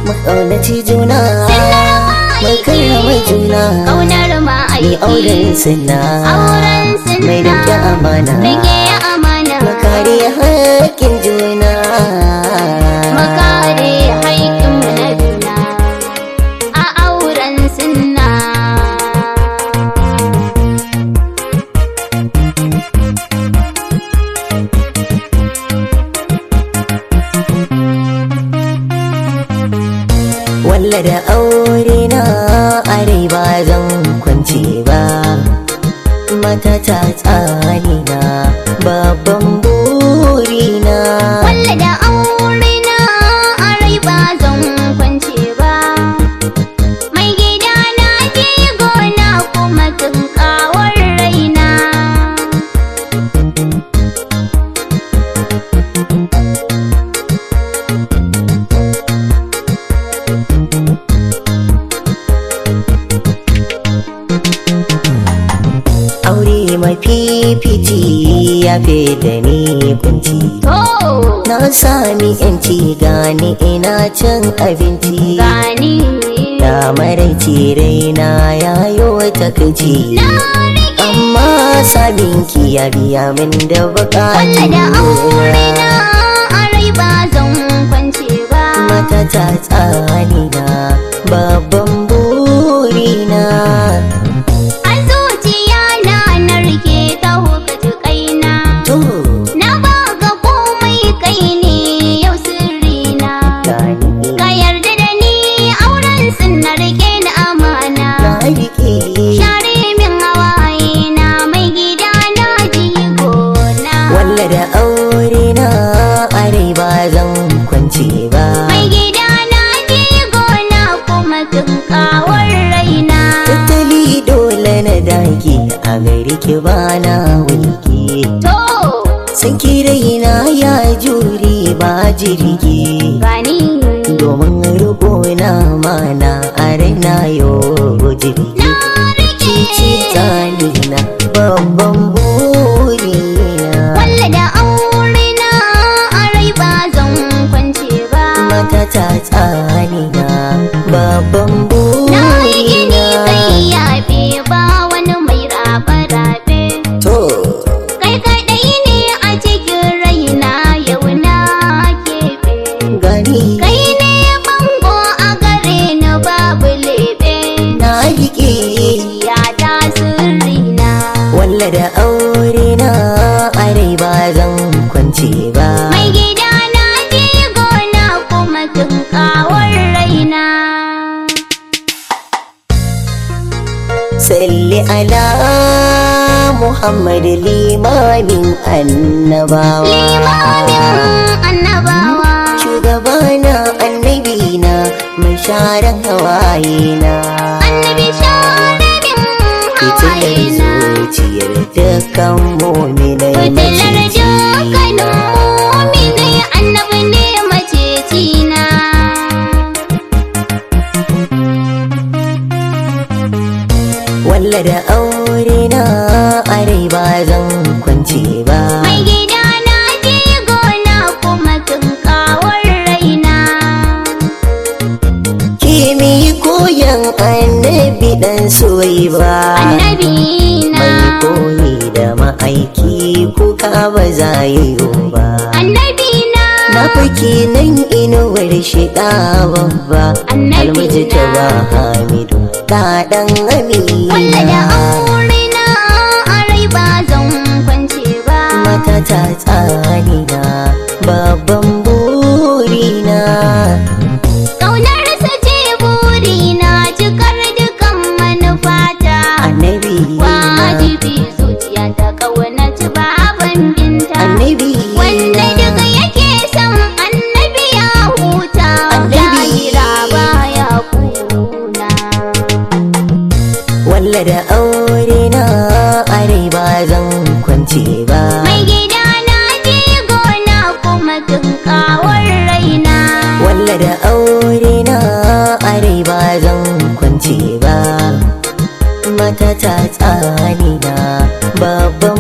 mu ƙaunaci juna mu karrama juna Ƙaunar ni ma'aiki auren sinna Auren sinna mai rike amana Rike amana mu kare haƙƙin juna Mu kare haƙƙinmu na juna A auren sunna walla da aure na are ba zan kwance ba mata ta tsani na babban burina Walla da aure na a rai ba zan kwance ba Mai gida na ke gona kuma tunkawar raina aure mafifici ya fi da ni kunci To na sami yanci gani ina cin abinci gani da maraice raina ya yi takaici na rike amma sabinki ya biya min da Walla da aure bukatu na a rai ba zan kwance ba mata ta tsani na babban burina A zuciya na na rike ta hukaci kaina to Na baka komai kai ne yau sirrina gani Ka yarda da ni auren sun na rike da amana na rike Share min hawaye na mai gida na jigona walla da aure na are ba zan kwance ba Mai gida na jigona kuma tunkawar raina tattali dole na dage a gari ki bana wulki To sun raina ya jure ba jirgi gani domin riko na mana a raina yau jirgi na rike cici tsani na babban burina Walla da aure na a rai ba zan kwance ba mata ta tsani na babban Na yi gini burina kai yafe ba wani mai rabe-rabe to Kai kaɗai ne a cikin raina yau na keɓe gani Kai ne bango a gare ni babu lebe na rike Ya ta sirrina walla da aure na are ba zan kwance ba Mai gida na gona kuma tunkawar raina salli ala muhammad limamin annabawa Limamin annabawa shugabana annabina mai sharan hawayena Annabi sharadin fitilar hawayena zuciyar dukkan muminai Fitilar maciji dukkanin muminai annabi ne macecina walla da aure na are ba zan kwance ba Mai gida na je gona kuma tunkawar raina kimi koyan annabi dan soyi ba Annabi na mai koyi da ma'aiki kuka ba za yi ba Annabi na na fake nan inuwar shiɗa babba Annabi almiji ta na. ba hamidu ta ɗan Walla da amina aure na a rai ba zan kwance ba mata ta tsani na babban burina Ƙaunarsa ce burina cikar dukan manufata annabi na Wajibi zuciya ta ƙaunaci baban binta annabi Wanda na duka yake son annabi ya huta Annabi. Lahira baya kuna walla da aure na are ba zan kwance ba Mai gida na je gona kuma tunkawar raina walla da aure na are ba zan kwance ba mata ta tsani na babban